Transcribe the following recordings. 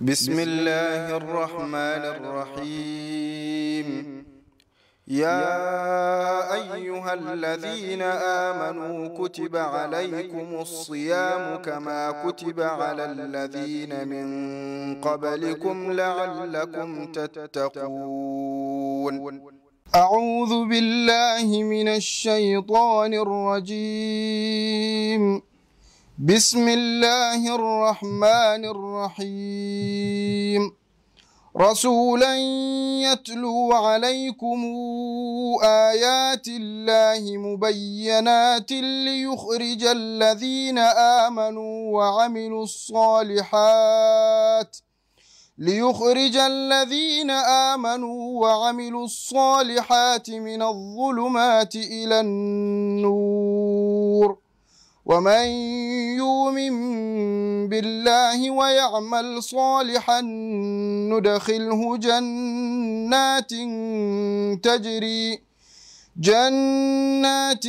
بسم الله الرحمن الرحيم يا أيها الذين آمنوا كتب عليكم الصيام كما كتب على الذين من قبلكم لعلكم تتقون أعوذ بالله من الشيطان الرجيم بسم الله الرحمن الرحيم رسولا يتلو عليكم آيات الله مبينات ليخرج الذين آمنوا وعملوا الصالحات ليخرج الذين آمنوا وعملوا الصالحات من الظلمات إلى النور ومن يؤمن بالله ويعمل صالحا ندخله جنات تجري جنات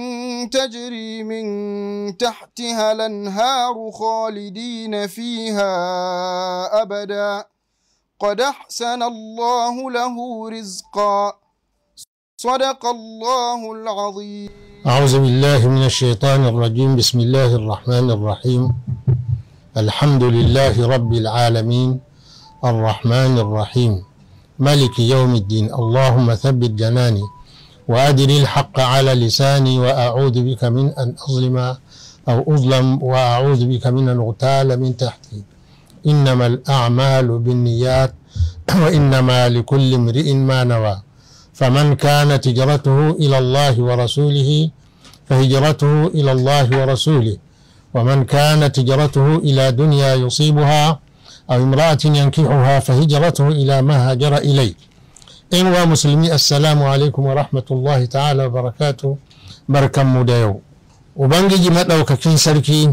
تجري من تحتها الانهار خالدين فيها ابدا قد احسن الله له رزقا صدق الله العظيم أعوذ بالله من الشيطان الرجيم بسم الله الرحمن الرحيم الحمد لله رب العالمين الرحمن الرحيم ملك يوم الدين اللهم ثبت جناني وأدر الحق على لساني وأعوذ بك من أن أظلم أو أظلم وأعوذ بك من أن أغتال من تحتي إنما الأعمال بالنيات وإنما لكل امرئ ما نوى فمن كانت هجرته إلى الله ورسوله فهجرته إلى الله ورسوله ومن كانت هجرته إلى دنيا يصيبها أو امرأة ينكحها فهجرته إلى ما هاجر إليه إن ومسلمي السلام عليكم ورحمة الله تعالى وبركاته بركة مديو وبنجي مدوكاكين سركي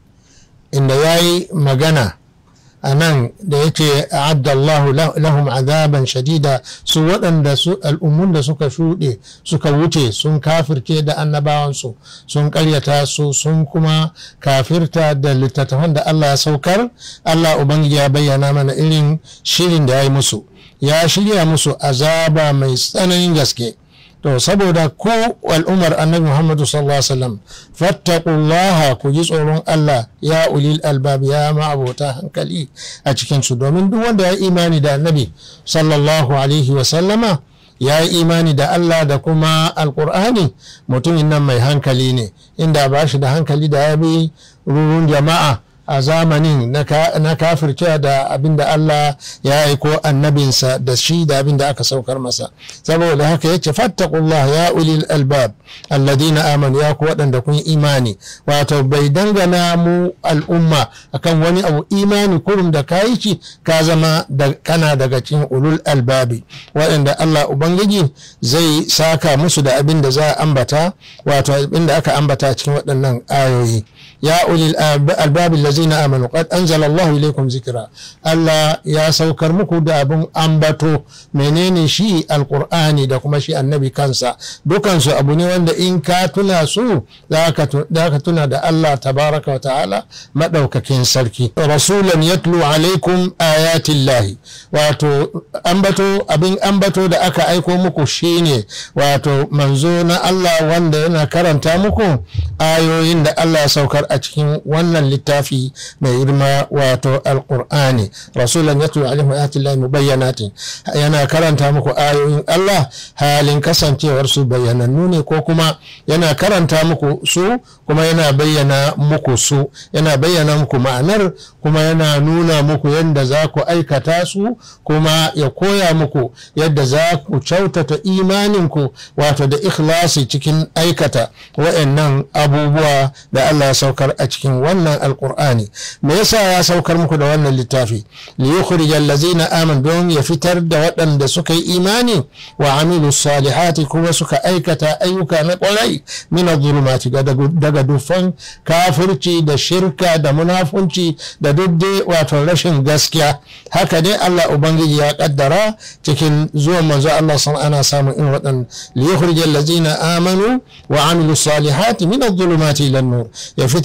إن ياي مغنى a nan da yake a'adda Allah lahum azaban shadida su waɗanda su al'ummun da suka shuɗe suka wuce sun kafirce da annabawansu sun ƙaryata su sun kuma kafirta da littattafan da Allah ya saukar Allah ubangiji ya bayyana mana irin shirin da ya yi musu ya shirya musu azaba mai tsananin gaske to saboda ko al'ummar annabi muhammadu sallallahu alaihi wasallam fattaqullaha ku ji tsoron Allah ya ulil albab ya ma'abota hankali a cikin su domin duk wanda ya imani da annabi sallallahu alaihi wasallama ya yi imani da Allah da kuma alkur'ani mutumin nan mai hankali ne inda ba shi da hankali da ya bi rurun jama'a a zamanin na kafircewa da abin da Allah ya aiko annabinsa da shi da abin da aka saukar masa saboda haka yace fattaqullah ya ulil albab alladina amanu ya ku waɗanda kun imani wato bai dangana mu al'umma akan wani abu imani kurum da kayi ci ka zama da kana daga cikin ulul albabi waɗanda Allah ubangiji zai saka musu da abin da za a ambata wato abin da aka ambata cikin waɗannan ayoyi ya ulil albabi lazina amanu qad anzala Allahu ilaykum zikra Allah ya saukar muku da abin ambato menene shi alqur'ani da kuma shi annabi kansa dukansu abu ne wanda in ka tuna su za ka tuna da Allah tabaraka wa ta'ala madaukakin sarki rasulan yatlu alaikum ayatillahi wato ambato abin ambato da aka aiko muku shine wato manzo na Allah wanda yana karanta muku ayoyin da Allah ya saukar a cikin wannan littafi mai girma wato alkur'ani rasulan yatlu alaihim ayatillahi mubayyanatin yana karanta muku ayoyin Allah halin kasancewar su bayyanannu ne ko kuma yana karanta muku su kuma yana bayyana muku su yana bayyana muku ma'anar kuma yana nuna muku yadda za ku aikata su kuma ya koya muku yadda za ku kyautata imaninku wato da ikhlasi cikin aikata wa'annan abubuwa da Allah ya saukar a cikin wannan alkur'ani me yasa ya saukar muku da wannan littafi li yukhrijal ladzina amanu don ya fitar da waɗanda suka yi imani wa amilu salihati kuma suka aikata ayyuka na ƙwarai min adh-dhulumati daga dufan kafirci da shirka da munafunci da duk dai wato rashin gaskiya haka dai Allah ubangiji ya kaddara cikin zuwan manzo Allah san ana samun in waɗan li yukhrijal ladzina amanu wa amilu salihati min adh-dhulumati ila nur ya fitar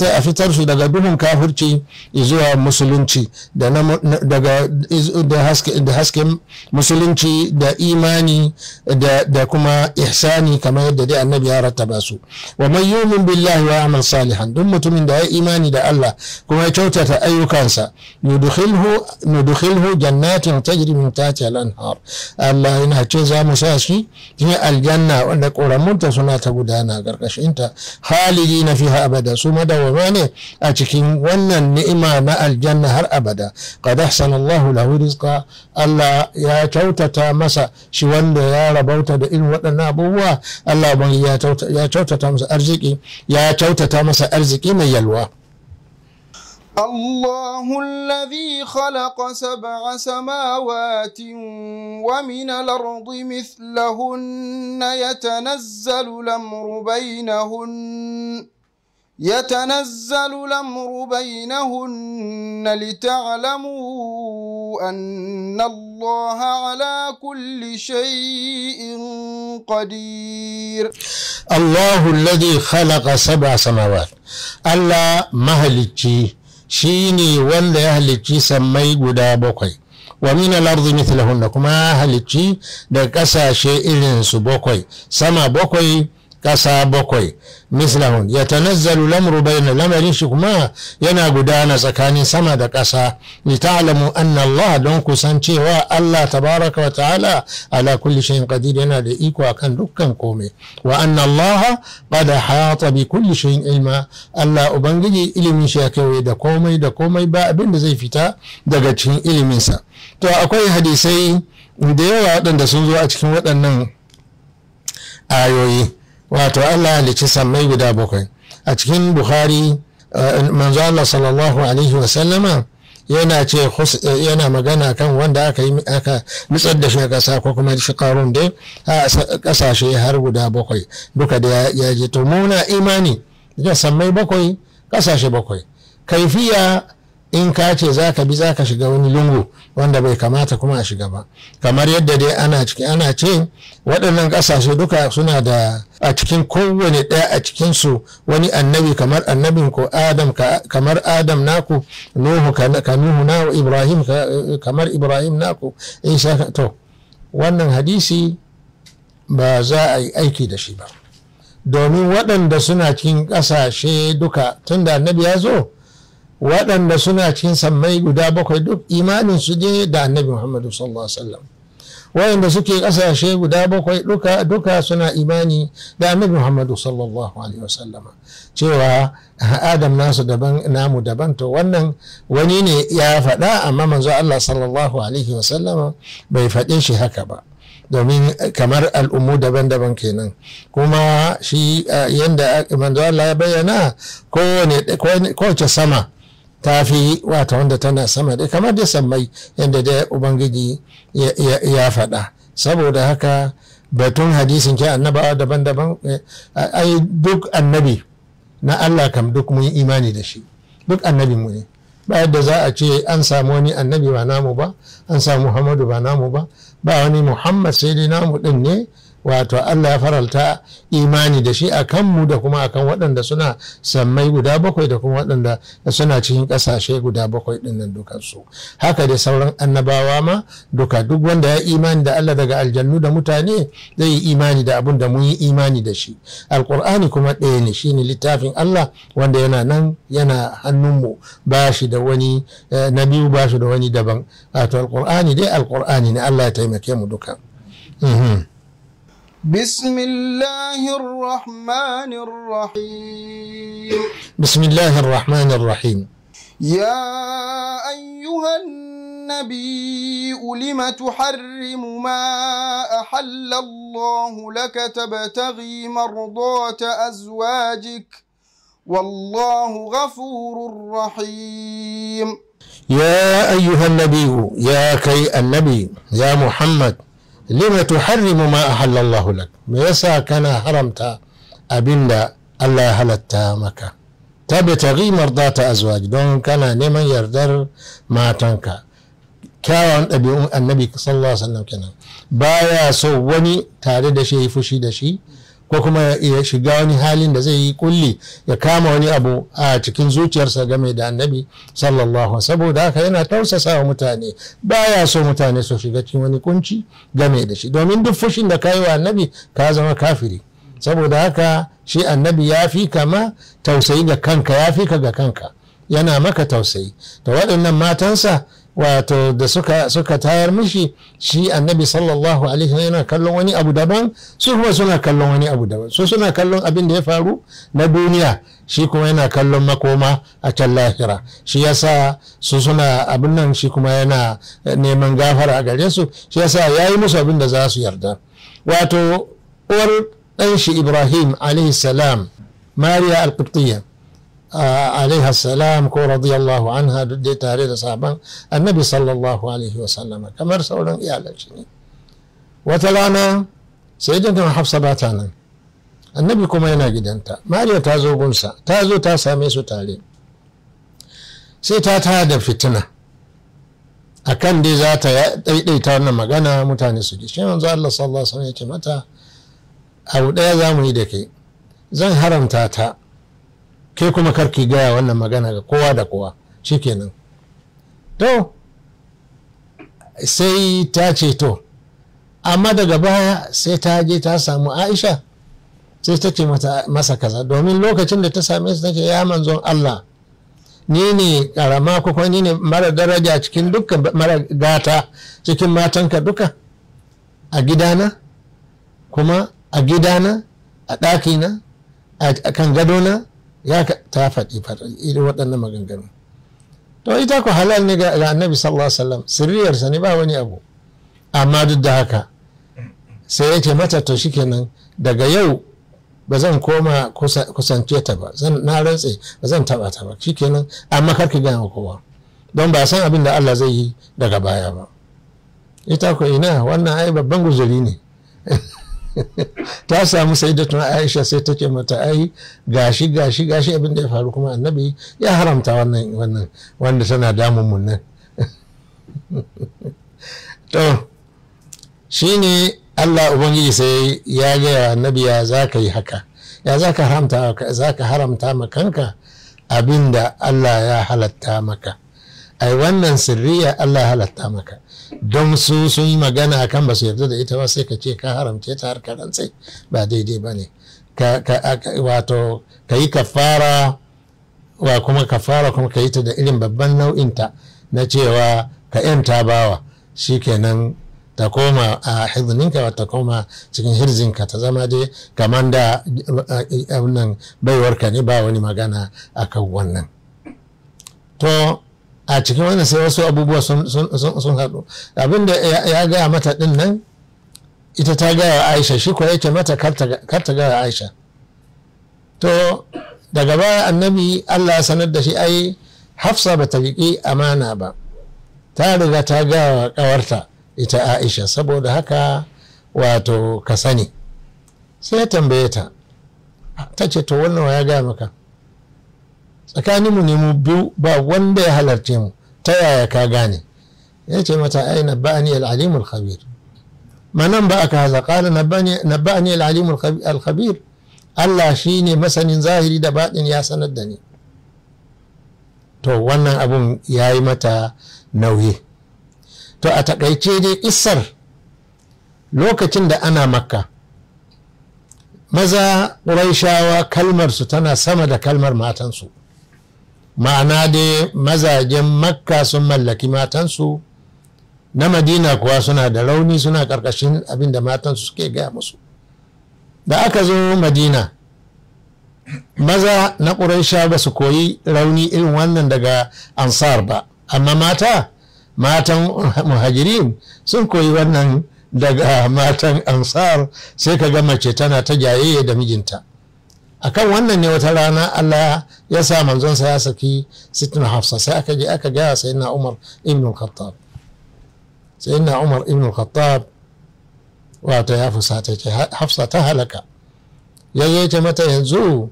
fitar a fitar su daga duhun kafirci zuwa musulunci da daga da hasken musulunci da imani da kuma ihsani kamar yadda dai annabi ya rattaba su wa man yumin billahi wa amal salihan duk mutumin da ya imani da Allah kuma ya kyautata ayyukansa nudkhilhu nudkhilhu jannatin tajri min tahtiha al-anhar Allah yana ce za mu sa shi cikin aljanna wanda ƙoramunta suna ta gudana ƙarƙashinta halidi na fiha abada su madawama ne a cikin wannan ni'ima na aljanna har abada qad ahsana Allahu lahu rizqa Allah ya kyautata masa shi wanda ya rabauta da irin waɗannan abubuwa Allah ban ya kyautata masa arziki ya kyautata masa arziki mai yalwa الله الذي خلق سبع سماوات ومن الأرض مثلهن يتنزل الأمر بينهن يتنزل الأمر بينهن لتعلموا أن الله على كل شيء قدير الله الذي خلق سبع سماوات الله مهلكي shi ne wanda ya halicci sammai guda bakwai wa min al-ardi mithlahunna kuma halicci da kasashe irin su bakwai sama bakwai kasa bakwai mislahun ya tanazzalu lamru bayna lamarin shi kuma yana gudana tsakanin sama da ƙasa li ta'lamu anna Allah don kusan cewa Allah tabaraka wa ta'ala ala kulli shay'in qadir yana da iko akan dukkan komai wa anna Allah qad hata bi kulli shay'in ilma Allah ubangiji ilimin shi ya kai da komai da komai ba abin da zai fita daga cikin ilimin sa to akwai hadisai da yawa waɗanda sun zo a cikin waɗannan ayoyi wato Allah halicci sammai guda bakwai a cikin bukhari manzo Allah sallallahu alaihi wasallama yana ce yana magana kan wanda aka yi aka nutsar da shi a ƙasa ko kuma shi karun dai a ƙasashe har guda bakwai duka da ya je to muna imani da sammai bakwai ƙasashe bakwai kaifiya in ka ce za ka bi za ka shiga wani lungu wanda bai kamata kuma a shiga ba kamar yadda dai ana ciki ana ce waɗannan ƙasashe duka suna da a cikin kowane ɗaya a cikinsu wani annabi kamar annabin ko adam kamar adam naku nuhu ka nuhu na ibrahim kamar ibrahim naku isa to wannan hadisi ba za a yi aiki da shi ba domin waɗanda suna cikin ƙasashe duka tunda annabi ya zo waɗanda suna cikin sammai guda bakwai duk imanin su ne da annabi muhammadu sallallahu alaihi wasallam waɗanda suke ƙasashe guda bakwai duka duka suna imani da annabi muhammadu sallallahu alaihi wasallama cewa adam nasu daban namu daban to wannan wani ne ya faɗa amma manzo Allah sallallahu alaihi wasallama bai faɗe shi haka ba domin kamar al'ummu daban-daban kenan kuma shi yadda manzo Allah ya bayyana kowace sama ta fi wata wanda tana sama da kamar da sammai yadda da ubangiji ya faɗa saboda haka batun hadisin ke annabawa daban-daban ai duk annabi na Allah kam duk mun imani da shi duk annabi mu ne ba yadda za a ce an samu wani annabi ba namu ba an samu muhammadu ba namu ba ba wani muhammad sai dai namu din ne wato Allah ya faralta imani da shi a kanmu da kuma akan waɗanda suna sammai guda bakwai da kuma waɗanda suna cikin ƙasashe guda bakwai ɗin nan dukansu haka da sauran annabawa ma duka duk wanda ya imani da Allah daga aljannu da mutane zai yi imani da abun da mun yi imani da shi alƙur'ani kuma ɗaya ne shine littafin Allah wanda yana nan yana hannunmu ba shi da wani na biyu ba shi da wani daban wato alƙur'ani dai alƙur'ani ne Allah ya taimake mu duka. بسم الله الرحمن الرحيم بسم الله الرحمن الرحيم يا أيها النبي لم تحرم ما أحل الله لك تبتغي مرضات أزواجك والله غفور رحيم يا أيها النبي يا كي النبي يا محمد lima tuharrimu ma ahalla Allah lak me yasa kana haramta abinda Allah ya halatta maka tabtaghi mardata azwaj don kana neman yardar matanka kyawawan ɗabi'un annabi sallallahu alaihi wasallam kenan baya so wani tare da shi ya fushi da shi ko kuma ya shiga wani halin da zai yi kulli ya kama wani abu a cikin zuciyarsa game da annabi sallallahu saboda haka yana tausasa wa mutane baya so mutane su shiga cikin wani kunci game da shi domin duk fushin da ka yi wa annabi ka zama kafiri saboda haka shi annabi ya fi kama tausayi ga kanka ya fi ka ga kanka yana maka tausayi to waɗannan matansa wato da suka, suka tayar mishi shi annabi sallallahu alaihi yana kallon wani abu daban su kuma suna kallon wani abu daban su suna kallon abin da ya faru na duniya shi kuma yana kallon makoma a can lahira shi yasa su suna abin nan shi kuma yana neman gafara a gare su shi yasa ya yi musu abin da za su yarda wato uwar ɗan shi ibrahim alaihi salam mariya al-qibtiyya alaiha salam ko radiyallahu anha duk dai tare da sabon annabi sallallahu alaihi wasallama kamar sauran iyalan shi ne wata rana sai jintan hafsa ba ta nan annabi kuma yana gidanta mariya ta zo gunsa ta zo ta same su tare sai ta taya da fitina a kan dai za ta ɗaiɗaita wannan magana mutane su ji shi yanzu Allah sallallahu alaihi wasallam ya ce mata abu ɗaya za mu yi da kai zan haramta ta kai kuma karki gaya wannan magana ga kowa da kowa shikenan to sai ta ce to amma daga baya sai ta je ta samu aisha sai ta ce masa kaza domin lokacin da ta same su ta ce ya manzon allah ni ne karama ko kuma ni ne mara daraja cikin dukkan mara gata cikin matanka duka a gidana kuma a gidana a ɗakina a kan gadona ya ta faɗi irin waɗannan maganganu to ita ku halal ne ga annabi sallallahu alaihi wasallam sirriyarsa ne ba wani abu amma duk da haka sai ya ce mata to shikenan daga yau ba zan koma kusance ta ba zan na rantse ba zan taba ta ba shikenan amma kar ki gaya kowa don ba san abin da Allah zai yi daga baya ba ita ku ina wannan ai babban guzuri ne ta samu sai da tuna aisha sai ta ce mata ai gashi gashi gashi abin da ya faru kuma annabi ya haramta wannan wannan wanda tana damun mun nan to shine Allah ubangiji sai ya gaya annabi ya za ka yi haka ya za ka haramta za ka haramta ma kanka abin da Allah ya halatta maka ai wannan sirriya Allah ya halatta maka don su sun yi magana a kan ba su yarda da ita ba sai ka ce ka haramce ta har ka rantsai ba daidai ba ne wato ka yi kafara wa kuma kafara kuma ka yi ta da irin babban nau'inta na cewa ka yanta bawa shikenan ta koma a hirzininka ta koma cikin hirzinka ta zama dai kamar da wannan baiwarka ne ba wani magana akan wannan to a cikin wannan sai wasu abubuwa sun haɗu abinda ya gaya mata ɗin nan ita ta gaya aisha shi kuwa yake mata kar ta gaya aisha to daga baya annabi allah ya sanar da shi ai hafsa ba ta riƙi amana ba ta riga ta gaya ƙawarta ita aisha saboda haka wato ka sani sai ya tambaye ta ta ce to wannan ya gaya maka tsakaninmu ne mu biyu ba wanda ya halarce mu ta yaya ka gane ya ce mata ai nabba'ani al-alim al-khabir manan ba aka haza qala nabba'ani al-alim al-khabir Allah shine masanin zahiri da baɗin ya sanar da ni to wannan abun ya yi mata nauyi to a takaice dai isar lokacin da ana makka maza ƙuraishawa kalmarsu tana sama da kalmar matansu ma'ana dai mazajen makka sun mallaki matansu na madina kuwa suna da rauni suna ƙarƙashin abin da matansu suke gaya musu da aka zo madina maza na ƙuraisha ba su koyi rauni irin wannan daga ansar ba amma mata matan muhajirin sun koyi wannan daga matan ansar sai ka ga mace tana ta jayayya da mijinta akan wannan ne wata rana Allah ya sa manzonsa ya saki sitin hafsa sai aka je aka gaya sai na umar ibn khattab sai na umar ibn khattab wato ya fusata ce hafsa ta halaka ya zo ce mata yanzu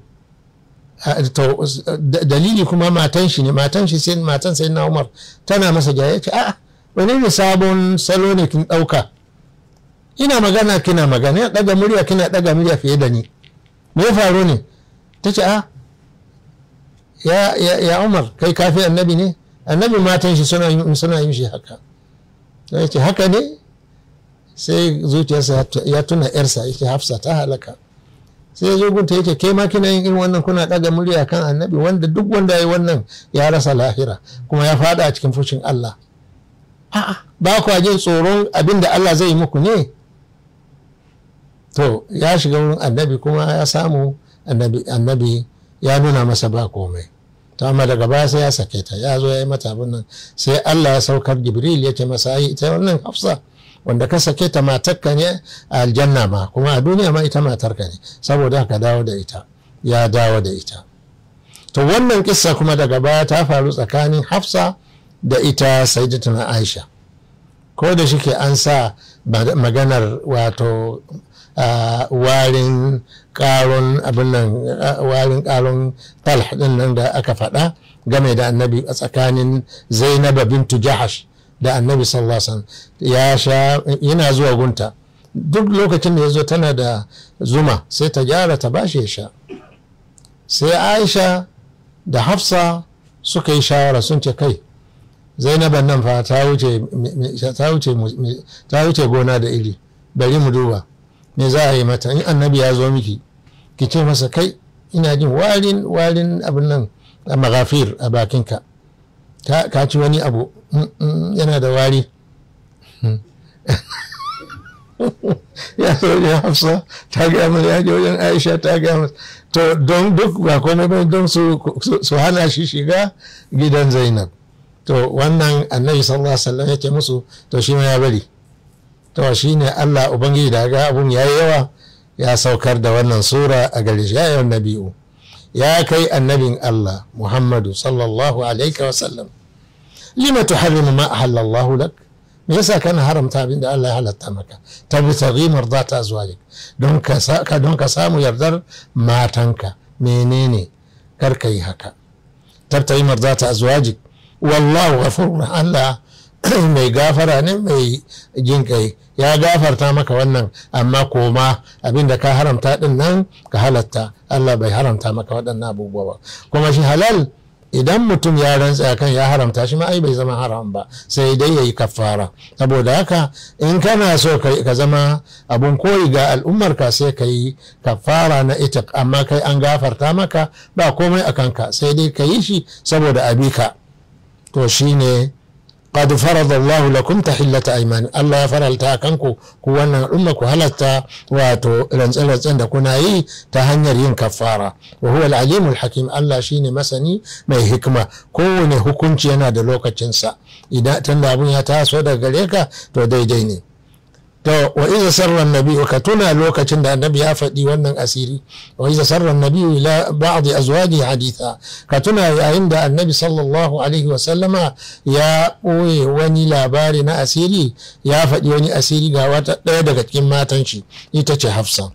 dalili kuma matan shi ne matan shi sai matan sai na umar tana masa jaya ce a'a wani ne sabon salo ne kin ɗauka ina magana kina magana ya daga murya kina daga murya fiye da ni me ya faru ne ta ce a ya, ya, ya umar kai kafi annabi ne annabi matan shi suna yin suna yin shi haka ya ce haka ne sai zuciyarsa ya tuna yarsa yake hafsa ta halaka sai ya zo gunta yake ke ma kina yin irin wannan kuna daga murya kan annabi wanda duk wanda ya yi wannan ya rasa lahira kuma ya fada a cikin fushin Allah a'a ba ku jin tsoron abin da Allah zai yi muku ne to ya shiga wurin annabi kuma ya samu annabi annabi ya nuna masa ba komai to amma daga baya sai ya sake ta ya zo ya yi mata abin nan sai Allah ya saukar Jibril ya ce masa ai ita wannan Hafsa wanda ka sake ta matarka ne a aljanna ma kuma a duniya ma ita matarka ne saboda ka dawo da ita ya dawo da ita to wannan kissa kuma daga baya ta faru tsakanin Hafsa da ita Sayyidatuna Aisha ko da shike an sa maganar wato warin karon abin nan warin karon talh din nan da aka faɗa game da annabi a tsakanin zainab bintu jahash da annabi sallallahu alaihi wasallam ya sha yana zuwa gunta duk lokacin da ya zo tana da zuma sai ta gyara ta bashi ya sha sai aisha da hafsa suka yi shawara sun ce kai zainaban nan fa ta wuce gona da iri bari mu duba me za a yi mata in annabi ya zo miki ki ce masa kai ina jin warin warin abin nan a magafir a bakinka ka ci wani abu yana da wari ya zo ya hafsa ta gaya mana ya je wajen aisha ta gaya mana to don duk ba komai ba don su hana shi shiga gidan zainab to wannan annabi sallallahu alaihi wasallam yake musu to shi ma ya bari to shi ne Allah Ubangiji da ga abun ya yi yawa ya saukar da wannan sura a gare shi ya yi nabi'u ya kai annabin Allah Muhammadu sallallahu alaihi wa sallam lima tuharrimu ma ahallallahu lak me yasa kana haramta abin da Allah ya halatta maka tabtaghi mardata azwajik don ka don ka samu yardar matanka menene kar ka yi haka tabtaghi mardata azwajik wallahu ghafurur Allah mai gafara ne mai jin kai ya gafarta maka wannan amma koma abinda ka haramta din nan ka halatta Allah bai haramta maka waɗannan abubuwa ba kuma shi halal idan mutum ya rantsa kan ya haramta shi ma ai bai zama haram ba sai dai yayi kafara saboda haka in kana so ka zama abun koyi ga al'ummar ka sai ka yi kafara na ita amma kai an gafarta maka ba komai a kanka sai dai ka yi shi saboda abika to shine قد فرض الله لكم تحلة أيمان الله فرل تاكنكو كوانا أمك هلتا واتو رنزل رنزل كنا يي تهنير ين كفارة وهو العليم الحكيم الله شيني مسني ما حكمة كوني حكمتي أنا دلوكا تنسى إذا تندابون يتاسو دا غريكا تو دي ديني to wa iza sarra nabi ka tuna lokacin da annabi ya faɗi wannan asiri wa iza sarra nabi ila ba'd azwaji haditha ka tuna yayin da annabi sallallahu alaihi wa sallama ya ɓoye wani labari na asiri ya faɗi wani asiri ga wata ɗaya daga cikin matan shi ita ce hafsa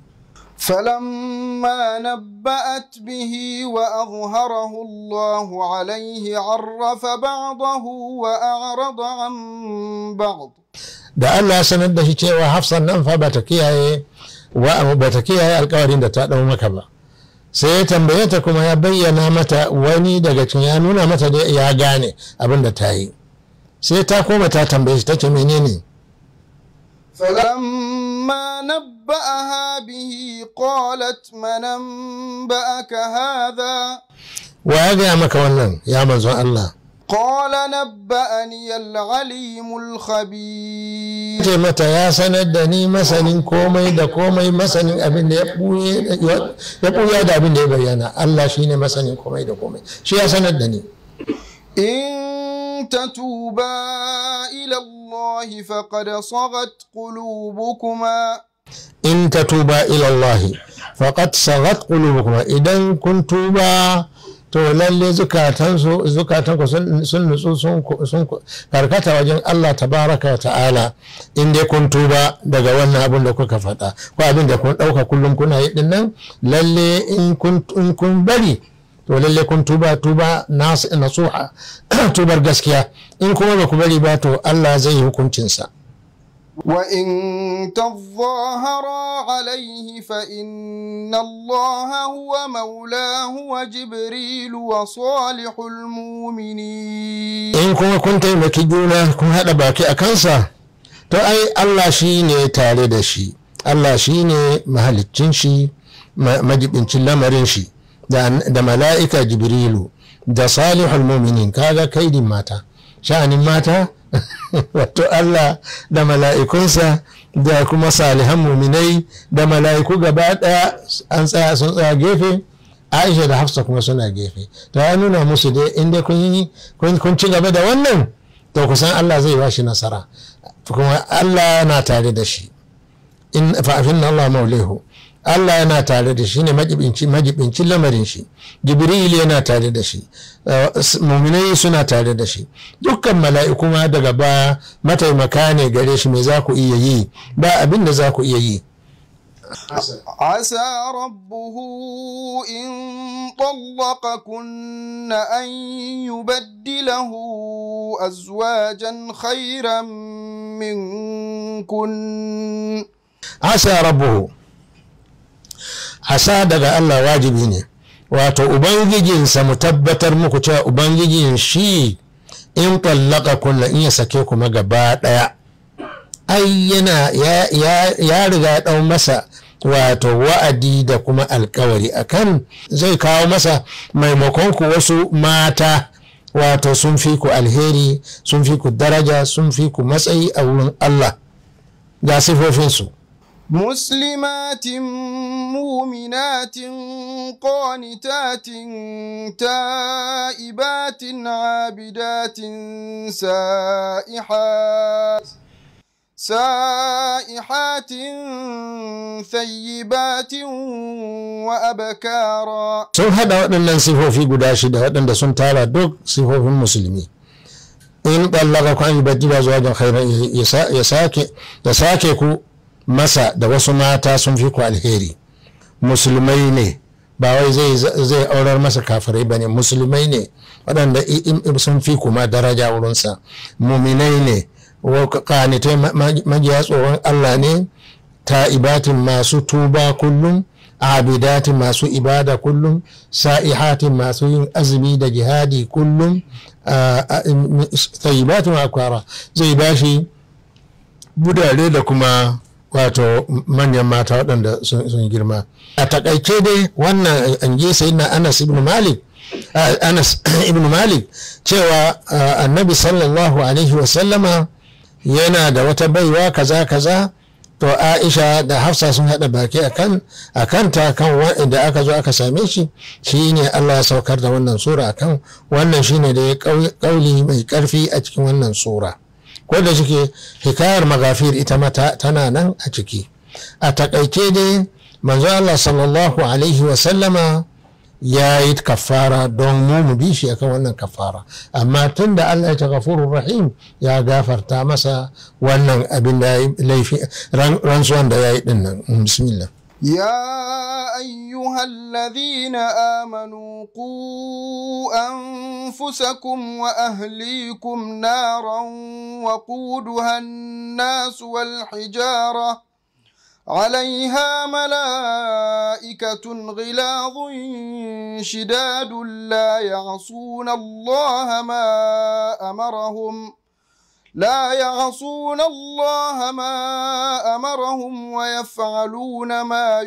فلما نبأت به وأظهره الله عليه عرف بعضه وأعرض عن بعض da Allah ya sanar da shi cewa hafsan nan fa bata kiyaye wa bata kiyaye alkawarin da ta dau maka ba sai ya tambaye ta kuma ya bayyana mata wani daga cikin ya nuna mata da ya gane abin da ta yi sai ta koma ta tambaye shi ta ce menene فلما نبأها به قالت من أنبأك هذا wa ya gaya maka wannan ya manzon Allah قال نبأني العليم الخبير ce mata ya sanar da ni masanin komai da komai masanin abin da ya ɓuya da abin da ya bayyana Allah shi ne masanin komai da komai shi ya sanar da ni إن تتوبا إلى الله فقد صغت قلوبكما in ta tuba ilallahi faqad sagat qulubukuma idan kun tuba to lalle zukatansu zukatanku sun sun nutsu sun sun karkata wajen Allah tabaraka wa ta'ala in dai kun tuba daga wannan abin da kuka faɗa ko abin da kun ɗauka kullum kuna yi din nan lalle in kun in kun bari to lalle kun tuba tuba nas nasuha tubar gaskiya in kuma ba ku bari ba to Allah zai yi hukuncinsa وإن تظاهرا عليه فإن الله هو مولاه وجبريل وصالح المؤمنين in kuma kun taimaki juna kun haɗa baki a kansa to ai Allah shi ne tare da shi Allah shi ne mahaliccin shi ma- majibincin lamarin shi da, da mala'ika jibrilu da salihul muminin kaga kaidin mata sha'anin mata wato Allah da mala'ikunsa da kuma salihan muminai da mala'iku gaba ɗaya an tsaya sun tsaya gefe aisha da hafsa kuma suna gefe to ya nuna musu dai inda kun yi kun kun ci gaba da wannan to kusan Allah zai bashi nasara kuma Allah na tare da shi in fa'afin Allah maulehu Allah yana tare da shi ne majibinci majibincin lamarin shi Jibril yana tare da shi uh, s- muminai suna tare da shi dukkan mala'iku ma daga baya mataimaka ne gare shi me za ku iya yi ba abin da za ku iya yi عسى ربه إن طلقكن أن يبدله أزواجا خيرا منكن asa rabbuhu asa daga Allah wajibi ne wato ubangijinsa mu tabbatar muku cewa ubangijin shi in tallaka kunna in ya sake kuma gaba daya ai yana ya, ya, ya riga ya dau masa wato wa'adi da kuma alkawari akan zai kawo masa maimakon ku wasu mata wato sun fi ku alheri sun fi ku daraja sun fi ku matsayi a wurin Allah ga sifofinsu مسلمات مؤمنات قانتات تائبات عابدات سائحات سائحات ثيبات وأبكارا sun haɗa waɗannan sifofi guda shida waɗanda sun tara duk sifofin musulmi in ɗallaka ku an yi bajji ba zuwa khairan ya sa- ya sake ya sake ku masa da wasu mata sun fi ku alheri musulmai ne ba wai zai zai aurar masa kafirai ba ne musulmai ne waɗanda i- i- sun fi kuma daraja wurinsa muminai ne wa- kanitai ma- ma- majiya tsoron allah ne ta'ibatin masu tuba kullum abidatin masu ibada kullum sa'ihatin masu yin azumi da jihadi kullum ta'ibatin akwara zai bashi budare da kuma wato manyan mata waɗanda sun sun girma a takaice dai wannan an je sai na anas ibn malik ah, anas ibn malik cewa ah, annabi sallallahu alaihi wasallama yana da wata baiwa kaza kaza to aisha da hafsa sun haɗa baki akan akanta kan wanda aka zo aka same shi shine Allah ya saukar da wannan sura akan wannan shine da ya kauli mai karfi a cikin wannan sura ko da shike hikayar magafir ita mata tana nan a ciki a takaice dai manzo Allah sallallahu alaihi wa sallama ya yi kafara don mu mu bi shi akan wannan kafara amma tun da Allah ya ta gafurur rahim ya gafarta masa wannan abin da ya yi laifi ran- rantsuwan da ya yi din nan bismillah يا أيها الذين آمنوا قوا أنفسكم وأهليكم نارا وقودها الناس والحجارة عليها ملائكة غلاظ شداد لا يعصون الله ما أمرهم لا يعصون الله ما أمرهم ويفعلون ما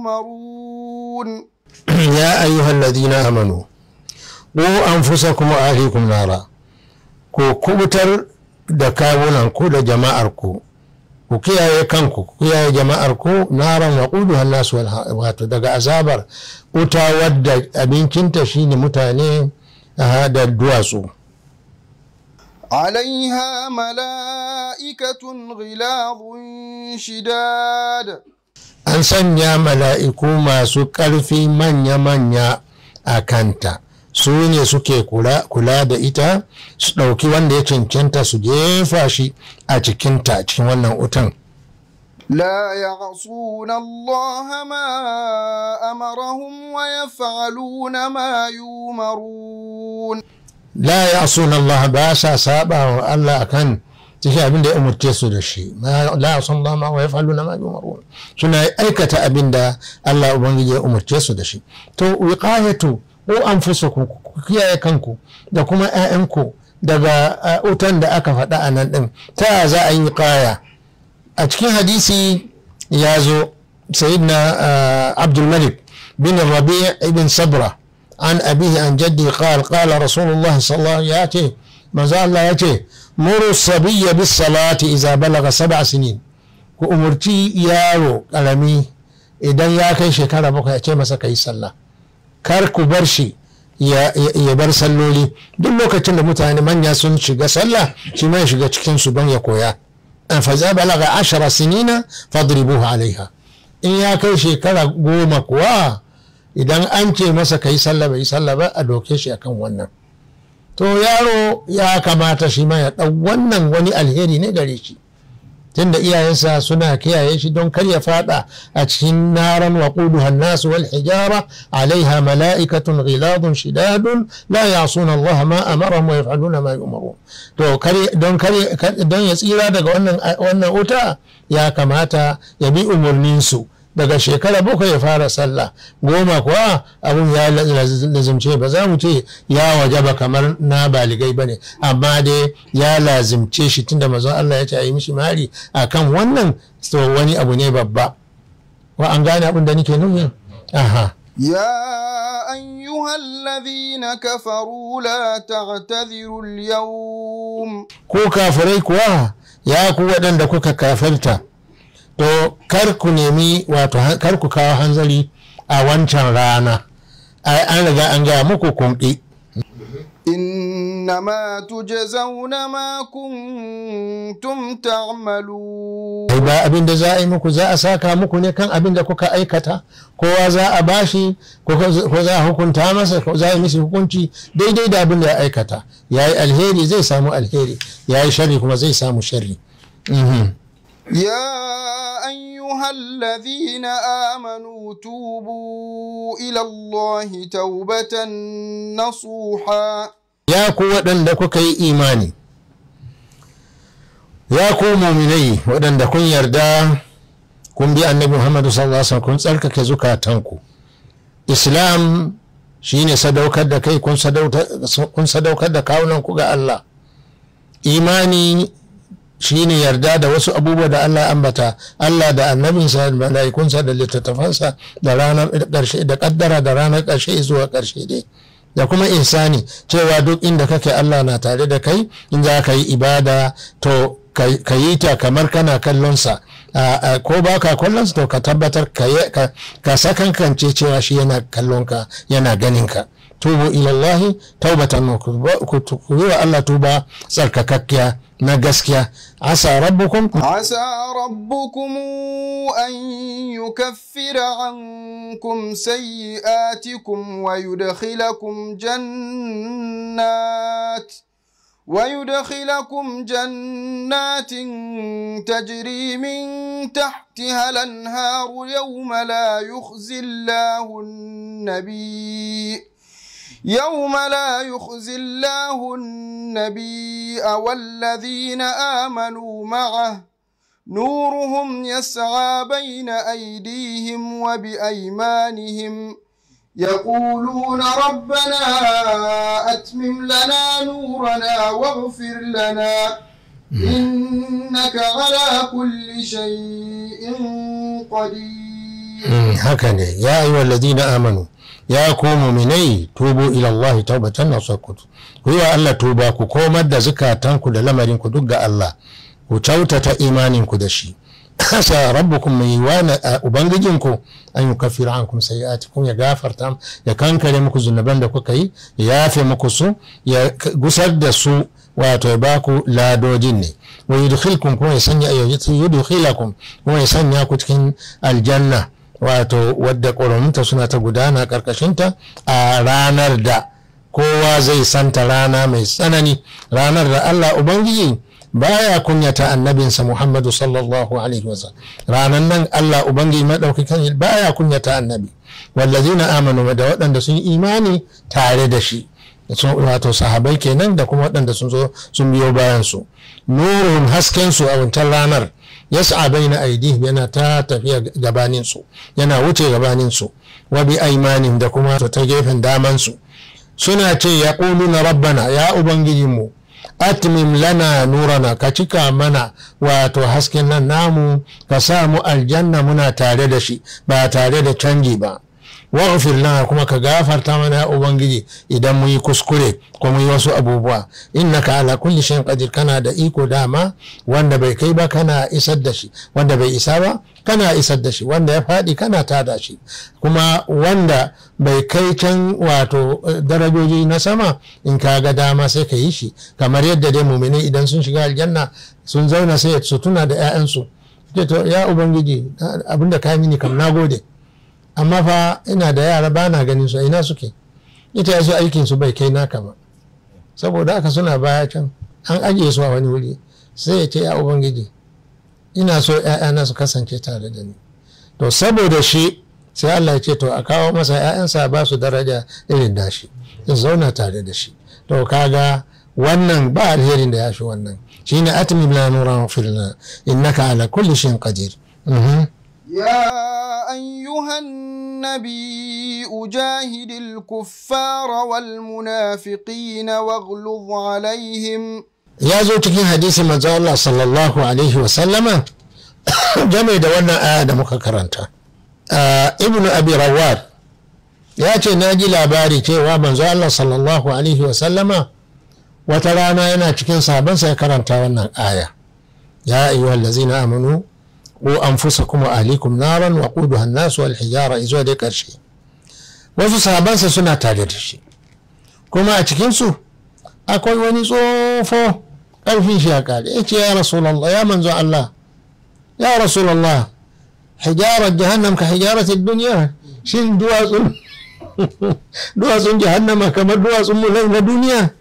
يؤمرون ya ayyuhal ladina amanu ku anfusakum wa ahlikum nara ku kubutar da kawunan ku da jama'ar ku ku kiyaye kanku ku kiyaye jama'ar ku naran wa quduha nas wal ha- wato daga azabar wuta wadda abincinta shine mutane ah, da duwatsu عليها ملائكة غلاظ شداد an sanya mala'iku masu ƙarfi manya-manya a kanta su ne suke kula, kula da ita su ɗauki wanda ya cancanta su jefa shi a cikinta a cikin wannan wutan لا يعصون الله ما أمرهم ويفعلون ما يؤمرون la ya suna Allah ba sa saba wa Allah akan cikin abin da ya umurce su da shi la yasun Allah ma wa yaf'aluna ma yumarun suna aikata abin da Allah ubangiji ya umurce su da shi to wiqayatu ko anfusukum ku kiyaye kanku da kuma ƴaƴanku daga wutan da aka faɗa a nan ɗin ta za a yi wiqaya a cikin hadisi ya zo sayyidina abdul malik bin rabi' ibn sabra an abihi an jaddi qala qala rasulullah sallallahu alaihi wasallam manzo Allah ya ce muru sabiyya bis salati idza balaga sab'a sinin ku umurci yaro karami idan ya kai shekara bakwai ya ce masa kai sallah kar ku bar shi ya bar salloli duk lokacin da mutane manya sun shiga sallah shi ma ya shiga cikin su don ya koya fa za balaga ashara sinina fadribuhu alaiha in ya kai shekara goma kuwa idan an ce masa kai sallah bai sallah ba a doke shi akan wannan to yaro ya kamata shi ma ya ɗau wannan wani alheri ne gare shi tunda iyayensa suna kiyaye shi don kar ya fada a cikin naran wa quduha nasu wal hijara alaiha mala'ikatun ghiladun shidadun la ya'suna Allah ma amarahum wa yaf'aluna ma yu'marun to don don ya tsira daga wannan wannan wuta ya kamata ya bi umurnin su daga shekara bakwai ya fara sallah goma kuwa abun ya lazimce ba za mu ce ya waje ba kamar na baligai ba ne amma dai ya lazimce shi tunda mazan Allah ya ce a yi mishi mari a kan wannan to wani abu ne babba wa an gane abin da nake nufi aha يا أيها الذين كفروا لا تعتذروا اليوم ko kafirai kuwa ya ku waɗanda kuka kafirta to kar ku nemi wato kar ku kawo hanzari a wancan rana an riga an gaya muku kunɗi إنما تجزون ما كنتم تعملون ai ba abin da za a yi muku za a saka muku ne kan abin da kuka aikata kowa za a bashi ko za a hukunta masa ko za a yi mishi hukunci daidai da abin da ya aikata ya yi alheri zai samu alheri ya yi shari kuma zai samu shari يا أيها الذين آمنوا توبوا إلى الله توبة نصوحا ya ku waɗanda kuka yi imani ya ku muminai waɗanda kun yarda kun bi annabi muhammadu sallallahu alaihi wasallam kun tsarkake zukatanku islam shine sadaukar da kai kun sadaukar da kawunan ku ga allah imani shine yarda da wasu abubuwa da Allah ambata Allah da annabinsa da mala'ikunsa da littattafansa da ranar ƙarshe da ƙaddara da ranar ƙarshe zuwa ƙarshe dai da kuma insani cewa duk inda kake Allah na tare da kai in za ka yi ibada to ka yi ta kamar kana kallonsa ko ba ka kallonsa to ka tabbatar ka sakankance cewa shi yana kallonka yana ganinka tubu ilallahi taubatan ku yi wa Allah tuba tsarkakakkiya na gaskiya asa rabbukum عسى ربكم أن يكفر عنكم سيئاتكم ويدخلكم جنات ويدخلكم جنات تجري من تحتها الأنهار يوم لا يخزي الله النبي يوم لا يخزي الله النبي والذين آمنوا معه نورهم يسعى بين أيديهم وبأيمانهم يقولون ربنا أتمم لنا نورنا واغفر لنا إنك على كل شيء قدير هكذا يا أيها الذين آمنوا ya ku muminai tubu ila Allah taubatan nasuku ku yi wa Allah tuba ku komar da zukatanku da lamarin ku duk ga Allah ku kyautata imanin ku da shi sa rabbukum mai wa ubangijinku an yi kafira an kuma sayi'atikum ya gafarta ya kankare muku zunuban da kuka yi ya yafe muku su ya gusar da su wato ya baku ladojin ne wa yudkhilkum kuma ya sanya yudkhilakum kuma ya sanya ku cikin aljanna wato wadda ƙoramunta suna ta gudana ƙarƙashinta a ranar da kowa zai santa rana mai tsanani ranar da Allah Ubangiji baya kunyata annabinsa Muhammadu sallallahu alaihi wasallam ranar nan Allah Ubangiji maɗaukakan baya kunyata annabi wallazina amanu da waɗanda sun imani tare da shi wato sahabai kenan da kuma waɗanda sun zo sun biyo bayan su nurun hasken su a wancan ranar yas'a baina aidihim yana ta tafiya gabanin su yana wuce gabanin su wa bi aimanin da kuma ta gefen daman su suna ce ya na rabbana ya ubangijinmu atmim lana nurana ka cika mana wato hasken nan namu ka sa mu aljanna muna tare da shi ba tare da canji ba waghfir lana kuma ka gafarta mana ya ubangiji idan mu yi kuskure ko mu yi wasu abubuwa innaka ala kulli shay'in qadir kana da iko dama wanda bai kai ba kana isar da shi wanda bai isa ba kana isar da shi wanda ya faɗi kana tada shi kuma wanda bai kai can wato darajoji na sama in ka ga dama sai ka yi shi kamar yadda dai mumini idan sun shiga aljanna sun zauna sai su tuna da 'ya'yansu ya ubangiji abinda ka mini kam na gode amma fa ina da yara ba na ganin su ina suke ita ya su aikin su bai kai naka ba saboda haka suna baya can an ajiye su a wani wuri sai ya ce ya ubangiji ina so ‘ya'yana su kasance tare da ni to saboda shi sai Allah ya ce to a kawo masa ‘ya'yansa ba su daraja irin dashi in zauna tare da shi to kaga wannan ba alherin da ya fi wannan shine atmim la nuran filna innaka ala kulli shay'in qadir يا أيها النبي أجاهد الكفار والمنافقين واغلظ عليهم ya zo cikin hadisi manzo Allah sallallahu alaihi wa sallama game da wannan aya da muka karanta ibnu abi rawad ya ce na ji labari cewa manzo Allah sallallahu alaihi wa sallama wata rana yana cikin sabansa ya karanta wannan aya ya ayyuhal ladzina amanu wa anfusakum wa ahlikum naran wa quduha an-nas wal hijara izuwa dai karshe wasu sahabansa suna tare da shi kuma a cikin su akwai wani tsofo ƙarfin shi ya kare ya ce ya rasulallah ya manzo Allah ya rasulallah hijarar jahannam ka hijarar duniya shin duwatsun duwatsun jahannama kamar duwatsun mu na duniya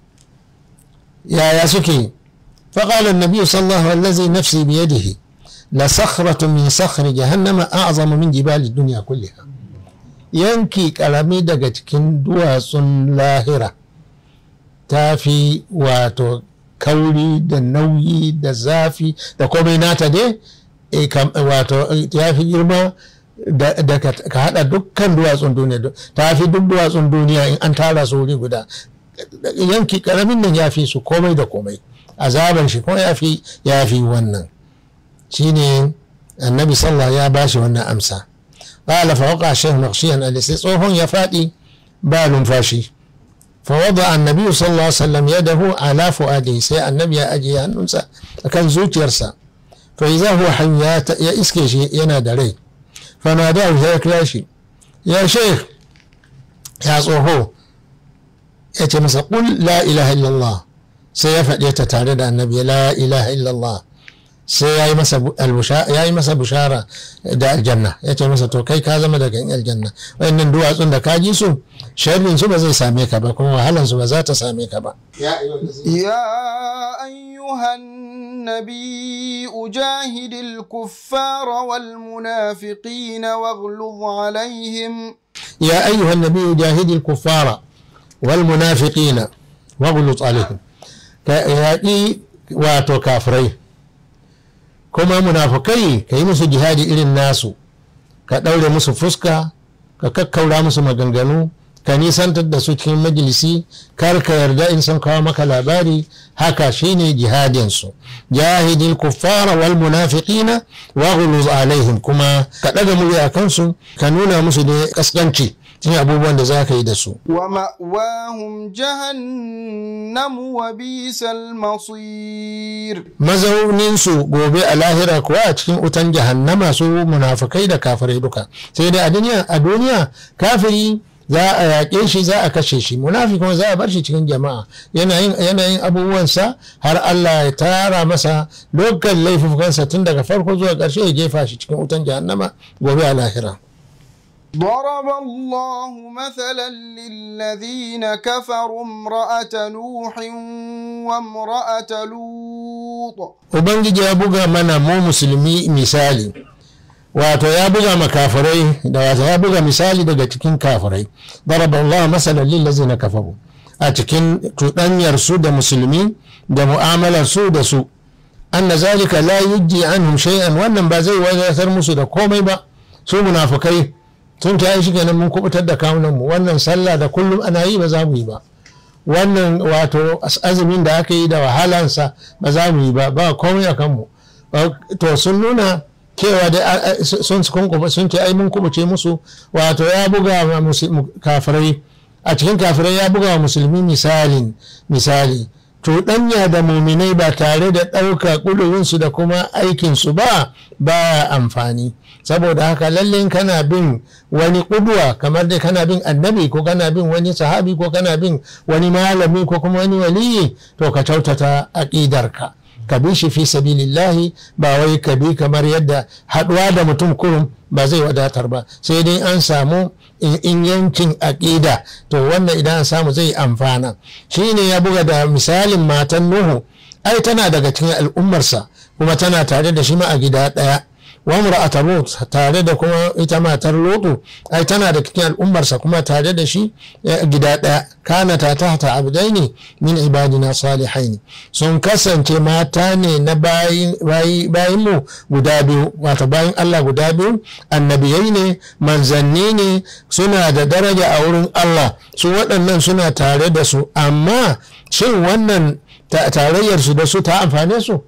yaya suke فقال النبي صلى الله عليه وسلم الذي نفسي بيده لصخرة من صخر جهنم أعظم من جبال الدنيا كلها yanki karami daga cikin duwatsun lahira ta fi wato kauri da nauyi da zafi da komai nata dai wato ya fi girma da ka hada dukkan duwatsun duniya ta fi duk duwatsun duniya in an tara su wuri guda yanki karamin nan ya fi su komai da komai azaban shi kuma ya fi ya fi wannan shine annabi sallah ya bashi wannan amsa قال فوقع الشيخ مغشيا الذي tsohon ya faɗi ba numfashi فوضع النبي صلى الله عليه وسلم يده على فؤاده سي النبي أجي هنونسا كان زوج يرسى فإذا هو حي يا إسكيشي ينادى لي فناداه يا كلاشي يا شيخ يا صوهو يتمسى قل لا إله إلا الله سيفعل يتتعرض النبي لا إله إلا الله sai ya yi masa bushara da aljanna ya ce masa to kai ka zama daga aljanna wayannan duwatsun da ka ji su sharrin su ba zai same ka ba kuma wahalan su ba za ta same ka ba يا أيها النبي أجاهد الكفار والمنافقين واغلظ عليهم يا أيها النبي جاهد الكفار والمنافقين واغلظ عليهم كأياتي واتو كافرين kuma munafukai ka yi musu jihadi irin nasu ka ɗaure musu fuska ka kakkaura musu maganganu ka nisantar da su cikin majalisi kar ka yarda in sun kawo maka labari haka shine jihadinsu jahidil kuffara wal munafiqina wa ghuluz alaihim kuma ka ɗaga murya kansu ka nuna musu da kaskanci cikin abubuwan da za ka yi da su wa ma'wahum jahannam wa bisal masir mazauninsu gobe a lahira kuwa a cikin utan jahannama su munafukai da kafirai duka sai dai a duniya a duniya kafiri za a yaƙe shi za a kashe shi munafiki kuma za a bar shi cikin jama'a yana yin abubuwansa har Allah ya tara masa dukkan laifukansa tun daga farko zuwa ƙarshe ya jefa shi cikin wutan jahannama gobe a lahira ضرب الله مثلا للذين كفروا امرأة نوح وامرأة لوط Ubangiji ya buga mana mu musulmi misali wato ya buga makafirai da wato ya buga misali daga cikin kafirai daraba Allah masalan lil ladzina kafaru a cikin cuɗanyar su da musulmi da mu'amalar su da su anna zalika la yujji anhum shay'an wannan ba zai wadatar musu da komai ba su munafukai sun ta yi shi kenan mun kubutar da kawunan mu wannan sallah da kullum ana yi ba za mu yi ba wannan wato azumin da aka yi da wahalansa ba za mu yi ba ba komai a kanmu to sun nuna cewa da sun sun ce ai mun kubuce musu wato ya buga kafirai a cikin kafirai ya buga wa musulmi misalin misali cuɗanya da muminai ba tare da ɗauka ƙudurinsu da kuma aikinsu ba ba amfani saboda haka lalle kana bin wani ƙudwa kamar dai kana bin annabi ko kana bin wani sahabi ko kana bin wani malami ko kuma wani waliyi to ka kyautata aƙidarka ka bi shi fi sabilillahi ba wai ka bi kamar yadda haɗuwa da mutum kurum ba zai wadatar ba sai dai an samu in yankin aƙida to wannan idan an samu zai amfana shi ne ya buga da misalin matan nuhu ai tana daga cikin al'ummarsa kuma tana tare da shi ma a gida ɗaya wa mura'ata lut tare da kuma ita matar lutu ai tana da cikin al'ummarsa kuma tare da shi gida ɗaya kana ta tahta abdaini min ibadina salihaini sun kasance mata ne na bayin mu guda biyu wato bayin Allah guda biyu annabiyai ne manzanni ne suna da daraja a wurin Allah su waɗannan suna tare da su amma shin wannan tarayyar su da su ta amfane su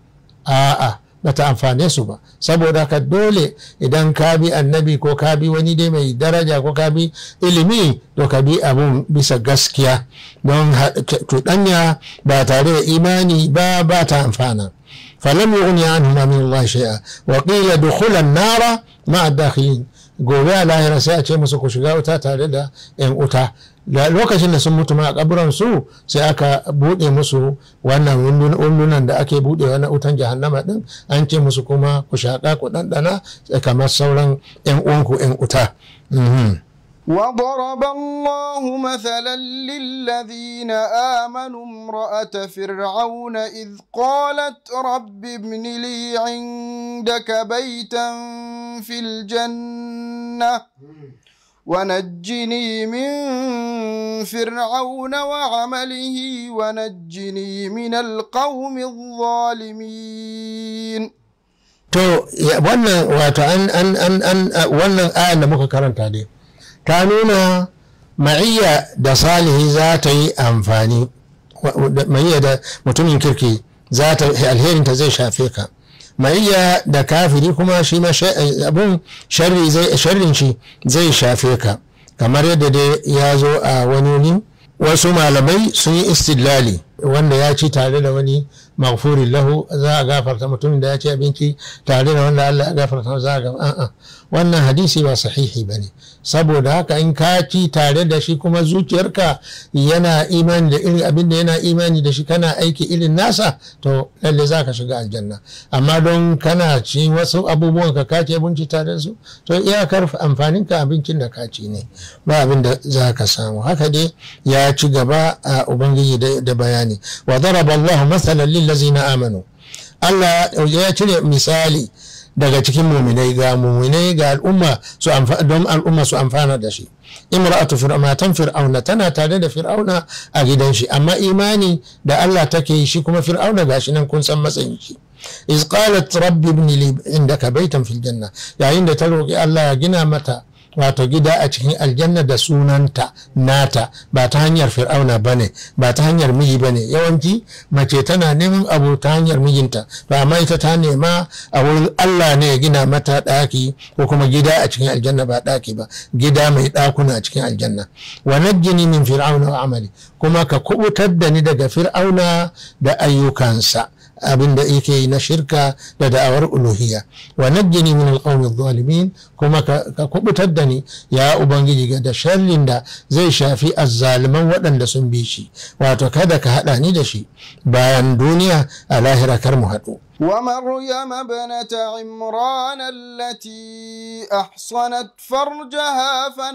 a'a ba ta amfane su ba saboda ka dole idan ka bi annabi ko ka bi wani dai mai daraja ko ka bi ilimi to ka bi abun bisa gaskiya don cuɗanya ba tare da imani ba ba ta amfana falam yughni anhum min Allah shay'a wa qila dukhula an-nara ma'a dakhilin gobe a lahira sai a ce musu ku shiga wuta tare da yan wuta lokacin da sun mutu ma a kaburan su sai aka bude musu wannan wundunan da ake bude wani wutan jahannama din an ce musu kuma ku shaƙa ku ɗanɗana kamar sauran yan uwanku yan wuta وضرب الله مثلا للذين آمنوا امرأة فرعون إذ قالت رب ابن لي عندك بيتا في الجنة ونجني من فرعون وعمله ونجني من القوم الظالمين to wannan wato an an an an wannan ayan da muka karanta dai ta nuna ma'iyya da salihi za ta yi amfani ma'iyya da mutumin kirki za ta alherinta zai shafe ka ma'iyya da kafiri kuma shi ma abun sharrin shi zai shafe ka kamar yadda dai ya zo a wani wuni wasu malamai sun yi istidlali wanda ya ci tare da wani maghfurin lahu za a gafarta mutumin da ya ci abinci tare da wanda Allah ya gafarta za a gafarta wannan hadisi ba sahihi ba ne saboda haka in ka ci tare da shi kuma zuciyarka yana imani da irin abin da yana imani da shi kana aiki irin nasa to lalle za ka shiga aljanna amma don kana ci wasu abubuwan ka kaci abinci tare da su to iyakar amfanin ka abincin da ka ci ne ba abin da za ka samu haka dai ya ci gaba a ubangiji da bayani wa daraba Allahu masalan lil ladzina amanu Allah ya cire misali daga cikin muminai ga muminai ga al'umma su don al'umma su amfana da shi imra'atu matan fir'auna tana tare da fir'auna a gidan shi amma imani da Allah take yi shi kuma fir'auna gashi nan kun san matsayin shi iz qalat rabbi ibn li indaka baitan fil janna yayin da ta roki Allah ya gina mata wato gida a cikin aljanna da sunanta nata ba ta hanyar fir'auna ba ne ba ta hanyar miji ba ne yawanci mace tana neman abu ta hanyar mijinta ba amma ita ta nema a wurin allah ne ya gina mata ɗaki ko kuma gida a cikin aljanna ba ɗaki ba gida mai ɗakuna a cikin aljanna wa najjini min fir'auna wa amali kuma ka kubutar da ni daga fir'auna da ayyukansa abin da yake yi na shirka da da'awar uluhiyya wa najjini min alqawmi adh-dhalimin kuma ka kubutar da ni ya ubangiji ga da sharrin da zai shafi azzaliman waɗanda sun bi shi wato kada ka haɗa ni da shi bayan duniya a lahira kar mu haɗu ومريم ابنة عمران التي أحصنت فرجها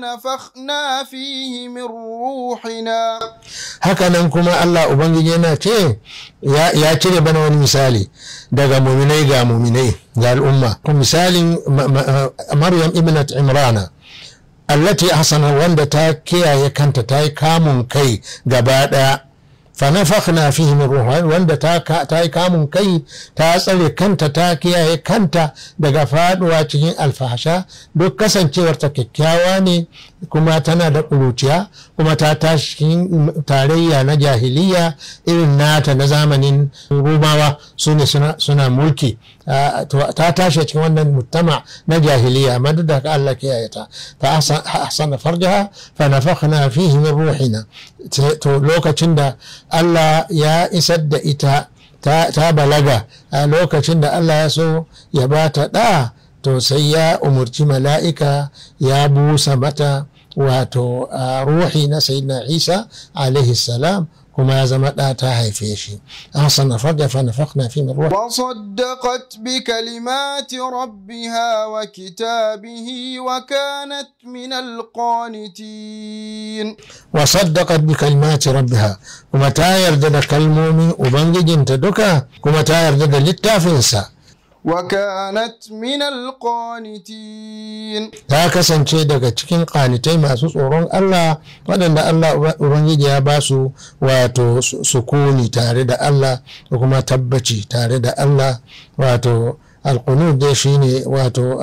فنفخنا فيه من روحنا hakanan kuma Allah Ubangiji yana ce ya cire bana wani misali daga muminai ga muminai ga al'umma misalin Maryam ibnat Imrana allati hasana wanda ta kiyaye kanta ta yi kamun kai gaba daya fanafakhna fihi min ruha wanda ta yi kamun kai ta tsare kanta ta kiyaye kanta daga faduwa cikin alfahasha duk kasancewar ta kyakkyawa ne kuma tana da ƙuruciya kuma ta tashi cikin tarayya na jahiliya irin nata na zamanin rumawa su ne suna mulki ta tashi cikin wannan mutama na jahiliya amma duk da Allah kiyaye ta ta ahsana farjaha fa nafakhna fihi min ruhina to lokacin da Allah ya isar da ita ta balaga a lokacin da Allah ya so ya ba ta ɗa to sai ya umarci mala'ika ya busa mata wato ruhi na sayyidina isa alaihi salam kuma ya zama ɗa ta haife shi ahsan farja fa nafakhna fi min ruhi وصدقت بكلمات ربها وكتابه وكانت من القانتين وصدقت بكلمات ربها kuma ta yarda da kalmomin ubangijinta duka kuma ta yarda da littafinsa وكانت من القانتين ta kasance daga cikin ƙanitai masu tsoron Allah waɗanda Allah Ubangiji ya ba su wato sukuni tare da Allah da kuma tabbaci tare da Allah wato alƙunud dai shine wato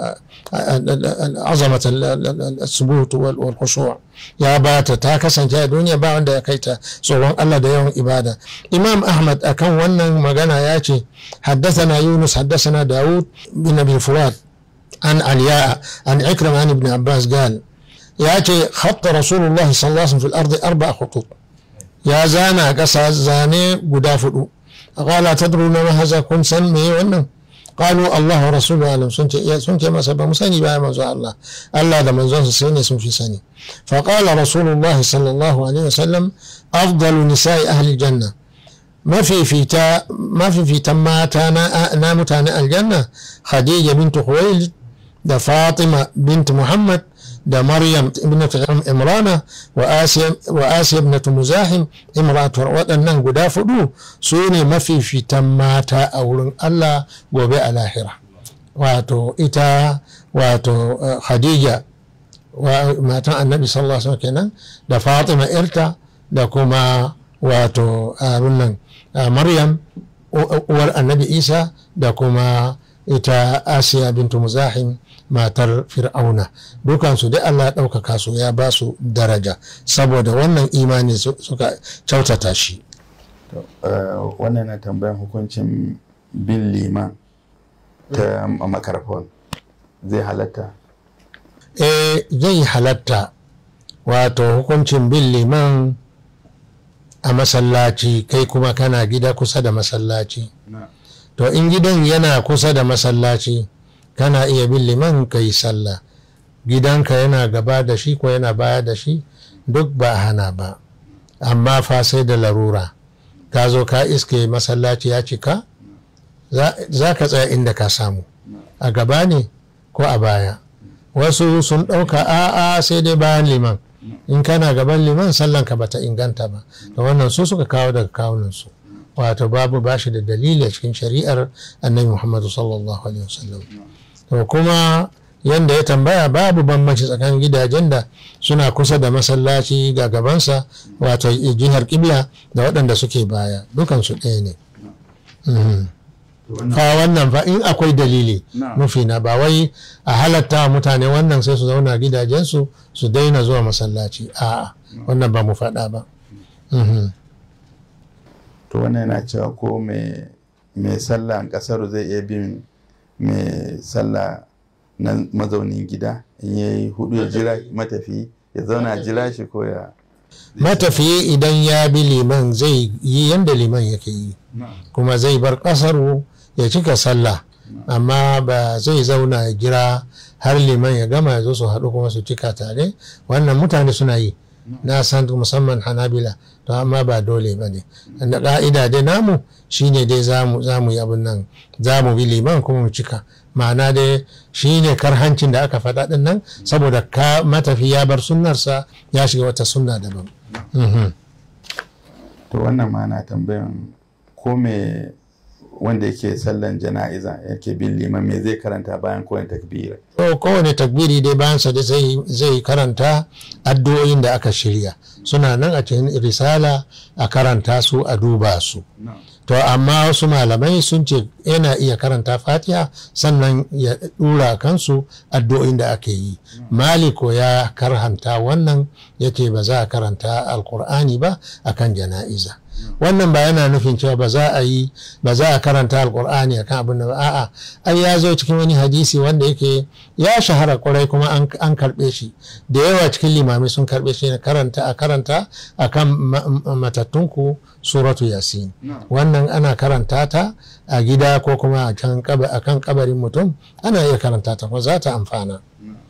azamat al-subut wal khushu' ya bata ta kasance a duniya ba wanda ya kaita tsoron Allah da yawan ibada Imam Ahmad akan wannan magana ya ce حدثنا يونس حدثنا داود بن أبي فرات عن علياء عن عكرمة عن ابن عباس قال ياتي خط رسول الله صلى الله عليه وسلم في الأرض أربع خطوط يا زانا قصا زاني قدافر قال تدرون ما هذا كن سن مي ونن قالوا الله ورسوله أعلم سنت سنت ما سبب مسني بها منزو الله الله ده منزو سني سن في سني فقال رسول الله صلى الله عليه وسلم أفضل نساء أهل الجنة ما في فيتا ما في فيتا ماتا نامت عن الجنة خديجة بنت خويلد ده فاطمة بنت محمد ده مريم ابنة عمرانة وآسيا وآسيا ابنة مزاحم امرأة waɗannan guda fudu su ne mafi fitan mata a wurin Allah gobe a lahira wato ita wato Khadija matan annabi sallallahu alaihi kenan da Fatima irta da kuma wato abin nan Maryam uwar annabi Isa da kuma ita Asiya bintu Muzahim matar Fir'auna dukansu dai Allah ya ɗaukaka su ya ba su daraja saboda wannan imani suka kyautata shi wannan na tambayan hukuncin bin liman ta makarfon zai halatta eh zai halatta wato hukuncin bin liman a masallaci kai kuma kana gida kusa da masallaci to in gidan yana kusa da masallaci kana iya bin liman ka yi sallah gidanka yana gaba da shi ko yana baya da shi duk ba hana ba amma fa sai da larura ka zo ka iske masallaci ya cika za ka tsaya inda ka samu a gaba ne ko a baya wasu sun ɗauka a'a sai dai bayan liman in kana gaban liman sallan ka bata inganta ba da wannan su suka kawo daga kawunansu wato babu bashi da dalili a cikin shari'ar annabi muhammadu sallallahu alaihi wasallam to kuma yanda ya tambaya babu bambanci tsakanin gidajen da suna kusa da masallaci ga gabansa wato jihar kibla da waɗanda suke baya dukansu ɗaya ne fa wannan fa in akwai dalili nufi na ba wai a halatta mutane wannan sai su zauna gidajensu su daina zuwa masallaci a'a wannan ba mu faɗa ba to wannan yana cewa ko mai sallah kasar zai iya bin mai sallah na mazaunin gida in ya yi hudu ya jira matafi ya zauna jira shi ko ya matafiyi idan ya bi liman zai yi yadda liman yake yi kuma zai bar kasaru ya cika sallah amma ba zai zauna ya jira har liman ya gama ya zo su haɗu kuma su cika tare wannan mutane suna yi na san musamman hanabila to amma ba dole ba ne da ƙa'ida dai namu shine dai za mu yi abin nan za mu bi liman kuma mu cika ma'ana dai shine karhancin da aka faɗa ɗin nan saboda ka matafi ya bar sunnarsa ya shiga wata sunna daban to wannan ma na tambayan ko me wanda yake sallan jana'iza yake bin liman me zai karanta bayan kowane takbira to kowane takbiri dai bayansa da zai karanta addu'o'in da aka shirya suna nan a cikin risala a karanta su a duba su to amma wasu malamai sun ce yana iya karanta fatiha sannan ya dura kansu addu'o'in da ake yi maliko ya karhanta wannan yake ba za a karanta alkur'ani ba akan jana'iza wannan ba yana nufin cewa ba za a yi ba za a karanta alkur'ani akan abin da ba a'a ai ya zo cikin wani hadisi wanda yake ya shahara kwarai kuma an karbe shi da yawa cikin limamai sun karbe shi karanta a karanta akan matattunku suratu yasin wannan ana karanta ta a gida ko kuma a kan kabarin mutum ana iya karanta ta kuma za ta amfana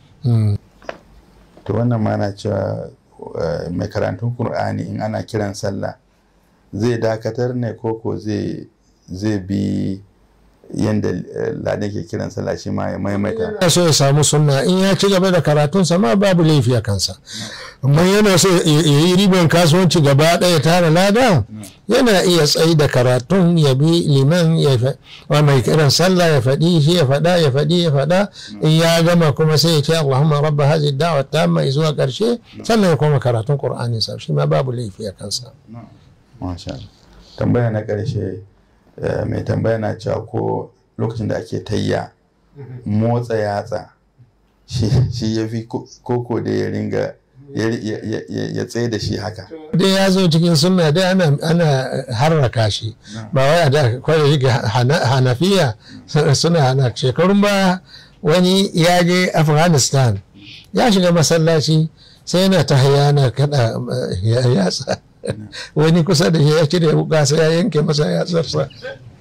to wannan ma na cewa mai karantun Kur'ani in ana kiran sallah zai dakatar ne koko zai bi yadda ladan ke kiran sallah shi ma ya maimaita yana so ya samu sunna in ya ci gaba da karatunsa ma babu laifi a kansa amma yana so ya yi riban kasuwanci gaba ɗaya tara lada yana iya tsayi da karatun ya bi liman ya wa mai kiran sallah ya faɗi shi ya faɗa ya faɗi ya faɗa in ya gama kuma sai ya ce Allahumma rabba hazi da'wa tamma zuwa ƙarshe sannan ya koma karatun Qur'ani sa shi ma babu laifi a kansa Masha tambaya na ƙarshe mai tambaya na cewa ko lokacin da ake tayya motsa yatsa shi ya fi koko da ya ringa ya tsaye da shi haka dai ya zo cikin sunna dai ana harraka shi ba wai a da kwaye yake hanafiya suna hana shekarun ba wani ya je afghanistan ya shiga masallaci sai yana ta hayana kada yatsa wani kusa da shi ya cire wuka sai ya yanke masa yatsarsa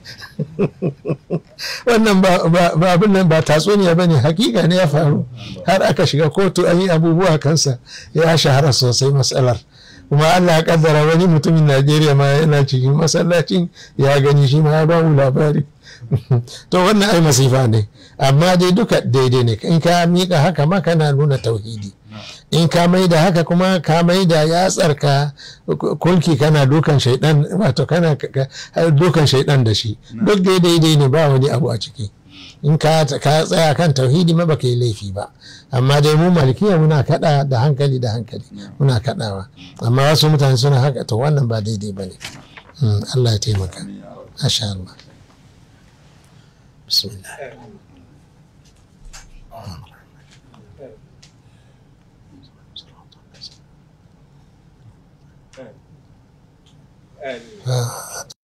wannan ba abin nan ba tatsuniya ba ne hakika ne ya faru har aka shiga kotu an yi abubuwa kansa ya shahara sosai matsalar kuma Allah ya kaddara wani mutumin Najeriya ma yana cikin masallacin ya gani shi ma ya ba mu labari to wannan ai masifa ne amma dai duka daidai ne in ka mika haka ma kana nuna tauhidi in ka mai da haka kuma ka mai da yatsar ka kulki kana dukan shaidan wato kana dukan shaidan da shi duk dai daidai ne ba wani abu a ciki in ka tsaya kan tauhidi ma baka yi laifi ba amma dai mu malikiya muna kada da hankali da hankali muna kadawa amma wasu mutane suna haka to wannan ba daidai ba ne Allah ya taimaka masha Allah bismillah آمين